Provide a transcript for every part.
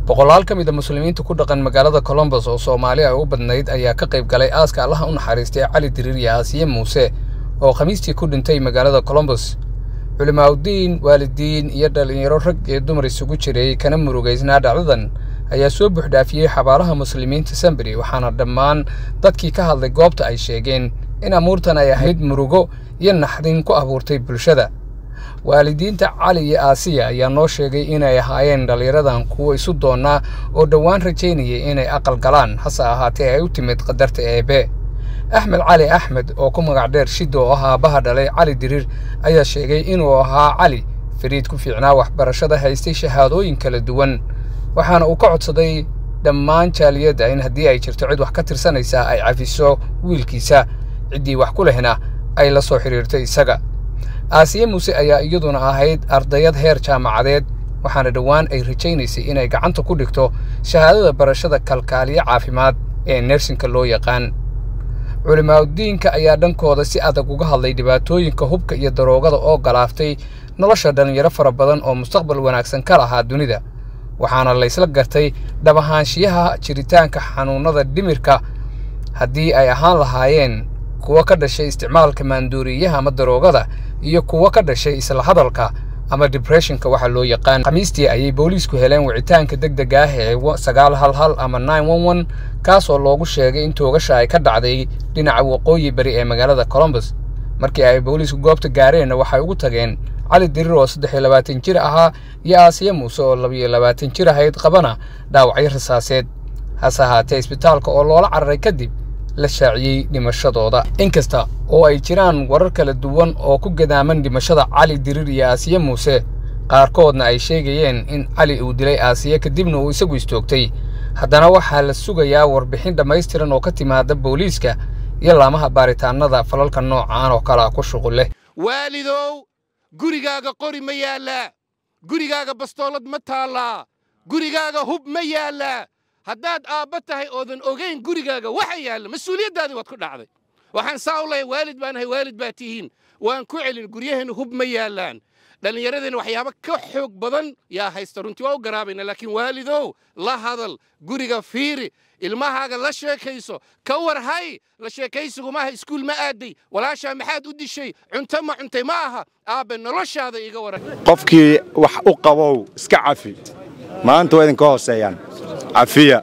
boqolaal ka mid a muslimiinta ku dhaqan magaalada colombos oo soomaali ay u badnayd ayaa ka qayb galay aaska allaha u naxariistay cali diriir iyo aasiye muuse oo khamiistii ku dhintay magaalada colombos culimaaudiin waalidiin iyo dhallinyaro rag iyo dumar isugu jiray kana murugaysnaa dhacdadan ayaa soo buuxdhaafiyey xabaalaha muslimiinta sambari waxaana dhammaan dadkii ka hadlay goobta ay sheegeen in amuurtan ay ahayd murugo iyo naxdin ku abuurtay bulshada waalidiinta cali iyo aasiya ayaa noo sheegay inay ahaayeen dhallinyaradan kuwa isu doonnaa oo dhowaan rajaynayay inay aqal galaan hase ahaatee ay u timid qadarta eebe axmed cali axmed oo ku magac dheer shidda oo ah aabbaha dhalay cali diriir ayaa sheegay inuu ahaa cali fariid ku fiicnaa waxbarashada haystay shahaadooyin kala duwan waxaana uu ka codsaday dhammaan jaaliyadda in haddii ay jirto cid wax ka tirsanaysaa ay cafiso wiilkiisa ciddii wax ku lehna ay la soo xidhiirtay isaga aasiye muuse ayaa iyaduna ahayd ardayad heer jaamacadeed waxaana dhowaan ay rajaynaysay inay gacanta ku dhigto shahaadada barashada kalkaaliye caafimaad ee nersinka loo yaqaan culimaaudiinka ayaa dhankooda si adag uga hadlay dhibaatooyinka hubka iyo daroogada oo galaaftay nolosha dhallinyaro fara badan oo mustaqbal wanaagsan ka lahaa dunida waxaana laysla gartay dhabahaanshiyaha jiritaanka xanuunnada dhimirka haddii ay ahaan lahaayeen kuwa ka dhashay isticmaalka maanduuriyaha ama daroogada iyo kuwa ka dhashay isla hadalka ama dibreshinka waxa loo yaqaan khamiistii ayay booliisku heleen wicitaanka deg deg ah ee sagaal hal hal ama nine one one kaasoo loogu sheegay in toogasha ay ka dhacday dhinaca waqooyi bari ee magaalada colombos markii ay booliisku goobta gaareenna waxay ugu tageen cali diriir oo saddex iyo labaatan jir ahaa iyo aasiya muuse oo labiyo labaatan jir ahayd qabana dhaawacyo rasaaseed hase ahaatee isbitaalka oo loola cararay kadib la shaaciyey dhimashadooda inkasta oo ay jiraan warar kala duwan oo ku gadaaman dhimashada cali diriir iyo aasiye muuse qaarkoodna ay sheegayeen in cali uu dilay aasiye kadibna uu isagu istoogtay haddana waxaa la sugayaa warbixin dhammaystiran oo ka timaada booliiska iyo laamaha baaritaannada falalka noocaan oo kalea ku shuqul leh waalidow gurigaaga qori ma yaallaa gurigaaga bastoolad ma taallaa gurigaaga hub ma yaallaa haddaad aabba tahay oodan ogayn gurigaaga waxa yaalla mas-uuliyaddaadii waad ku dhacday waxaan saa u lehay waalid baan ahay waalid baa tihiin waan ku celin guryaheenna hub ma yaallaan dhallinyaradeenna waxyaabo ka xoog badan yaa haysta runtii waa u garaabayna laakiin waalidow la hadal guriga fiiri ilmahaaga la sheekayso ka war hay la sheekaysigu maaha iskuul ma aaday walaashaa maxaad u dishay cunto ma cuntay ma aha aabbe noloshaada iga waran qofkii wax u qabow iska cafi maanta waa idinka hooseeyaan cafiya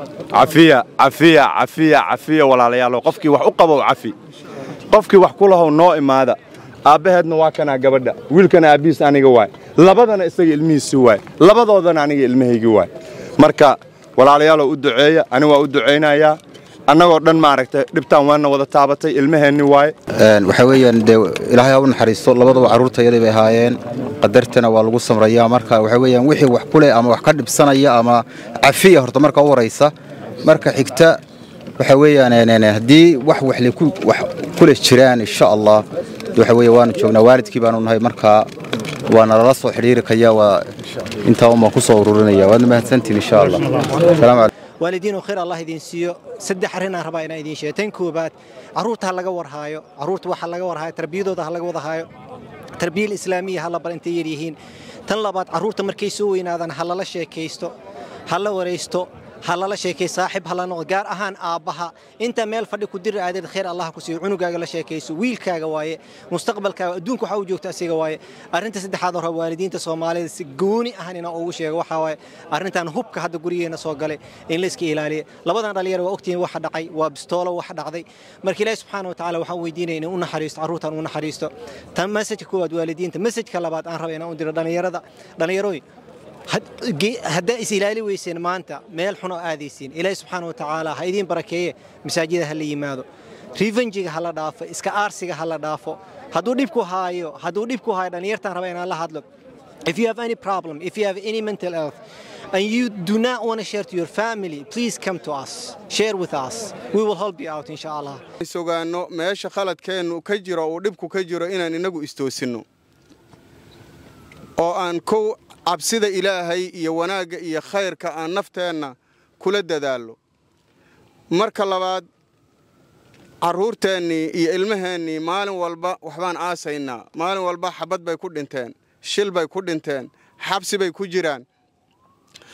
cafiya cafiya cafiya cafiya walaalayaalow qofkii wax u qabow cafi qofkii wax ku lahow noo imaada aabbaheedna waa kanaa gabadha wiilkana aabbihiis aniga waay labadana isaga ilmihiisi waay labadoodana aniga ilmahaygii waay marka walaalayaalow u duceeya ani waa u ducaynayaa annagoo dhan maaragtay dhibtaan waana wada taabatay ilmaheenni waaye waxaa weeyaan dee ilaahay ha u naxariisto labaduba carruurtayadii bay ahaayeen qadartana waa lagu samrayaa marka waxaa weeyaan wixii wax ku leh ama wax ka dhibsanaya ama cafiya horta marka u horaysa marka xigta waxaa weeyaan haddii wax waxle wax ku leh jiraan insha allah waxa weeye waanu joognaa waalidkii baanu nahay markaa waana lala soo xidhiiri kaya waa intaa unbaan ku soo ururinaya waadna mahadsantiin insha allah salaamu calaykum waalidiinoo khayr allah idiin siiyo saddex arrinaan rabaa inaan idiin sheego tan koobaad carruurta ha laga warhaayo carruurta waxa laga warhaayo tarbiyadooda ha laga wadahaayo tarbiyal islaamiya ha la bar intay yar yihiin tan labaad carruurta markay soo weynaadaan ha lala sheekaysto ha la waraysto ha lala sheekay saaxib ha la noqdo gaar ahaan aabbaha inta meel fadhi ku diri aadeed khayr allah ku siiyo cunugaaga la sheekayso wiilkaaga waaye mustaqbalkaaga adduunka waxa uu joogta asiga waaye arrinta saddexaad oo raba waalidiinta soomaalida si gooni ahan inaan ugu sheego waxaa waaye arrintan hubka hadda gurigeena soo galay in la iska ilaaliya labadan dhalinyaro waa ogtihiin waxa dhacay waa bistoolo waxa dhacday marka ilaahi subxaana wa tacaala waxaan weydiinaya inuu u naxariisto carruurtan u naxariisto tan masajka koowaad waalidiinta masajka labaad aan raba inaan u diro dhalinyarada dhalinyarooy haddaa is ilaali weyseen maanta meel xun oo aadaysiin ilaahi subxaana wa tacaala ha idiin barakeeye masaajida ha la yimaado rivenjiga ha la dhaafo iska aarsiga ha la dhaafo hadduu dhibku haayo hadduu dhibku haayo dhalinyartaan raba inaan la hadlo if you have any problem if you have any mental health and you do not want to share to your family please come to us share with us we will help you out insha allah sugaanno meesha khaladkeennu ka jiro uu dhibku ka jiro inaan inagu istoosinno oo aan kow cabsida ilaahay iyo wanaagga iyo khayrka aan nafteenna kula dadaallo marka labaad carruurteennii iyo ilmaheennii maalin walba waxbaan aasaynaa maalin walba xabad bay ku dhinteen shil bay ku dhinteen xabsi bay ku jiraan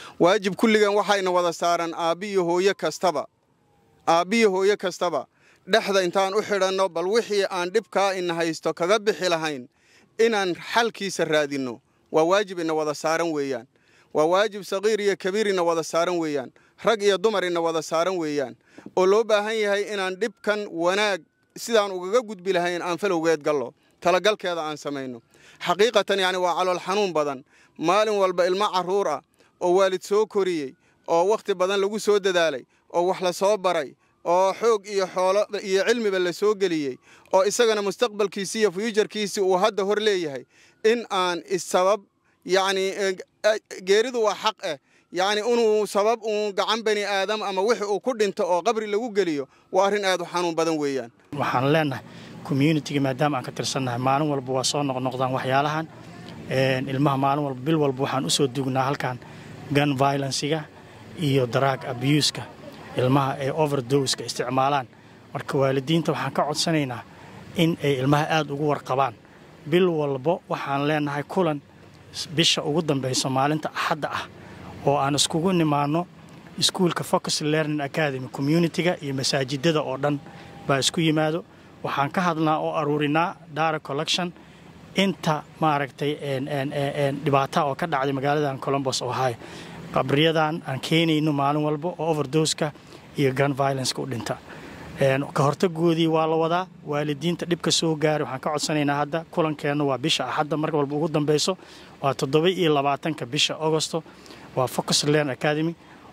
waajib kulligan waxayna wada saaran aabbiyo hooyo kastaba aabbiyo hooyo kastaba dhexda intaan u xidhanno bal wixii aan dhibkaa ina haysto kaga bixi lahayn inaan xalkiisa raadinno waa waajib ina wada saaran weeyaan waa waajib saqiir iyo kabiir ina wada saaran weeyaan rag iyo dumar ina wada saaran weeyaan oo loo baahan yahay inaan dhibkan wanaag sidaan ugaga gudbi lahayn aan falowgeed gallo talagalkeeda aan samayno xaqiiqatan yacni waa calool xanuun badan maalin walba ilmo carruur ah oo waalid soo koriyey oo wakhti badan lagu soo dadaalay oo wax la soo baray oo xoog iyo xoolo iyo cilmiba la soo geliyey oo isagana mustaqbalkiisii iyo fyujarkiisii uu hadda hor leeyahay in aan isabab yacni geeridu waa xaq eh yacni inuu sabab uun gacan bani aadam ama wixii uu ku dhinto oo qabri lagu geliyo waa arrin aad u xanuun badan weeyaan waxaan leenahay communitiga maadaama aan ka tirsannahay maalin walba waa soo noqnoqdaan waxyaalahan ilmaha maalin walba bil walba waxaan u soo dugnaa halkan gun violenciga iyo daraag abuuska ilmaha ay overdoska isticmaalaan marka waalidiinta waxaan ka codsanaynaa in ay ilmaha aad ugu warqabaan bil walbo waxaan leenahay kulan bisha ugu dambayso maalinta axadda ah oo aan iskugu nimaanno iskuulka focus learning academy communitiga iyo masaajidada oo dhan baa isku yimaado waxaan ka hadlnaa oo aruurinaa dara collection inta maaragtay dhibaata oo ka dhacday magaaladan colombos ohio qabriyadan aan keenayno maalin walba oo overdoska iyo gun violenceka u dhinta ka hortagoodii waa la wadaa waalidiinta dhibka soo gaaray waxaan ka codsanaynaa hadda kulankeenna waa bisha axadda mar walba ugu dambeyso waa toddoba iyo labaatanka bisha augosto waa focus learn academy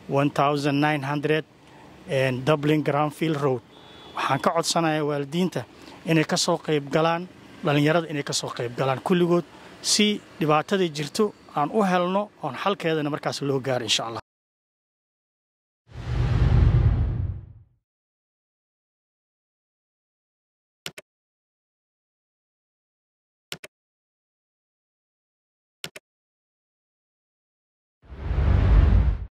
dublin granfield road waxaan ka codsanayaa waalidiinta inay ka soo qayb galaan dhallinyarada inay ka soo qayb galaan kulligood si dhibaatadii jirto aan u helno oon xalkeedana markaas loo gaaro insha allah